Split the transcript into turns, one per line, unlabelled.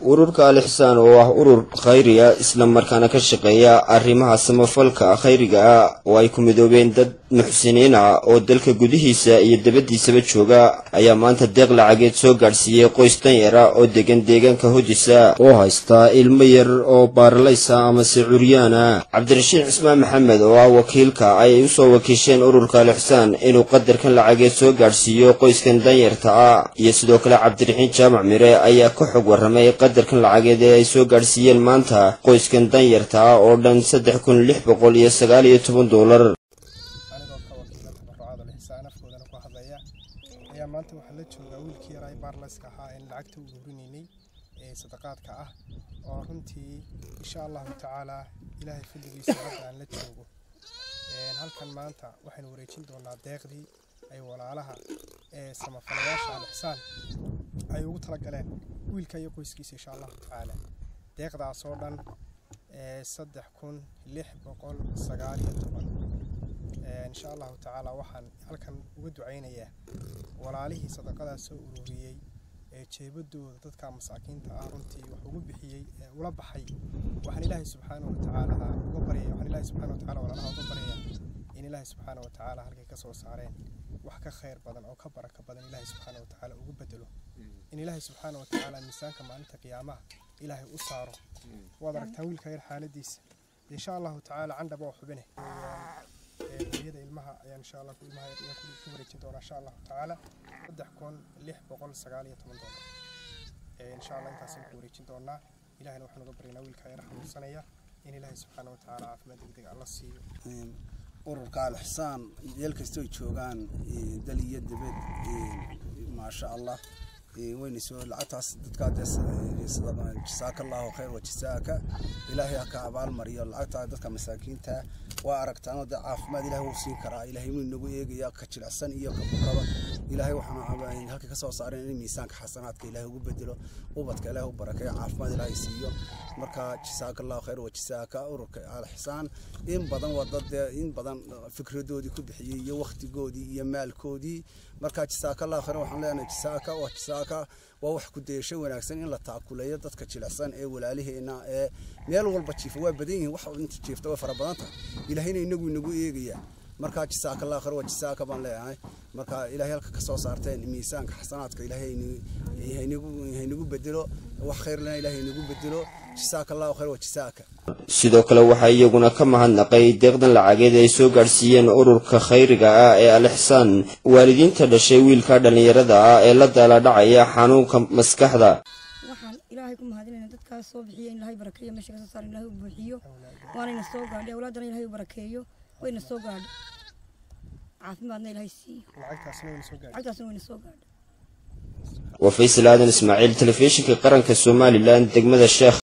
ururka al ixsaan oo ah urur khayri ah isla markaana ka shaqeeya arrimaha samafalka khayriga ah oo ay ku midoobeen dad muxsiniin ah oo dalka gudihiisa iyo dabaddiisaba jooga ayaa maanta deeq lacageed soo gaadhsiiyey qoys danyar ah oo degan deegaanka hodisa oo haysta ilmo yar oo baaralaysa amase curyaana cabdirashiid cismaan maxamed oo ah wakiilka ay usoo wakiisheen ururka al ixsaan inuu qadarkan lacageed soo gaadhsiiyo qoyskan danyarta ah iyo sidoo kale cabdiraxiin jaamac mire ayaa ka xog warramay qadarkan lacageed ee ay soo gaadhsiiyeen maanta qoyskan danyarta ah oo dhan saddex kun lix boqol iyo sagaal iyo toban doolar
anigoo ka wakiila tabarucaada lixsaan afkoodana ku hadlaya ayaa maanta waxaa la joogaa wiilkii yaraa baarlayska ahaa een lacagta u urinaynay ee sadaqaadka ah oo runtii insha allahu tacaalaa ilaahay fadligiisa hadda aan la joogo halkan maanta waxaynu wareejin doonaa deeqdii ay walaalaha ee samafalayaasha al-ixsaan ay ugu talagaleen wiilka iyo qoyskiisa insha allahu tacaala deeqdaas oo dhan saddex kun lix boqol sagaal iyo toban insha allahu tacaala waxaan halkan uga ducaynayaa walaalihii sadaqadaas soo ururiyey ee jeebadooda dadka masaakiinta ah runtii wax ugu bixiyey ee ula baxay waxaan ilaahay subxaana wa tacaala uga baryaya waxaan ilaahay subxaana wa tacaala walaalaha uga baryaya in ilaahay subxaana wa tacaala halkay ka soo saareen wax ka khayr badan oo ka baraka badan ilaahay subxaana wa tacaala ugu bedelo in ilaahay subxaana wa tacaala miisaanka maalinta qiyaamaha ilaahay u saaro waad aragtaan wiilka yar xaaladiisa insha allahu tacaala candhaba oo xubine hooyada ilmaha ayaan insha allah ilmaha yar ayaan ku wareejin doonaa insha allahu tacaala saddex kun lix boqol sagaal iyo toban doolar insha allah intaasaan ku wareejin doonaa ilahayna waxaan uga baryaynaa wiilka yar xanuunsanaya in ilaahay subxaana wa tacaala caafimaad degdeg alla siiyo
ururka al-ixsaan meel kastoo joogaan dal iyo dibad maasha allah wayna soo lacagtaas dadkaa jasaaka allahu khayr wa jasaaka ilaahay ha ka abaalmariyo lacagtaa dadka masaakiinta waa aragtaanoo dee caafimaad ilahay wuu siin karaa ilaahay wuu inagu eegaya ka jilicsan iyo ka bukaba ilaahay waxaan halka ka soo saareen in miisaanka xasanaadka ilaahay ugu bedelo ubadka ilaahay u barakeeyo caafimaad ilaahay siiyo marka jasaaka allahu khayr wa jasaaka ururka al-ixsaan in badan waa dad in badan fikradoodii ku bixiyey iyo waktigoodii iyo maalkoodii marka jasaaka allahu khayr waxaan leenahay jasaaka waa jasaaka waa wax ku dayasho wanaagsan in la taakuleeyo dadka jilicsan ee walaaliheena ee meel walba jiifa waa badan yihiin wax inta jiifta way fara badan tahay ilaahayna inagu inagu eegaya marka jasaaka allah khayr waa jasaaka baan leeyahay marka ilaahay halka ka soo saarteen miisaanka xasanaadka ilaahay haynagu bedelo wax khayrlana ilaahay inagu bedelo jasaaka allahu khayr waa jasaaka
sidoo kale waxaa iyaguna ka mahadnaqay deeqdan lacageed ay soo gaadhsiiyeen ururka khayriga ah ee al ixsaan waalidiinta dhashay wiilka dhallinyarada ah ee la daaladhacaya xanuunka maskaxda
waxaan ilaahay ku mahadinayna dadkaas soo bixiya in ilaahay barakeeyo meesha kasoo saara ilaahay u buuxiyo waanayna soo gaadhay awlaadana ilaahay u barakeeyo wayna soo gaadhay caafimaadna ilaahay siiyo lacagtaasna wayna soo gaadhay
waa faysal aadan ismaaciil telefishinka qaranka somalilan degmada sheekh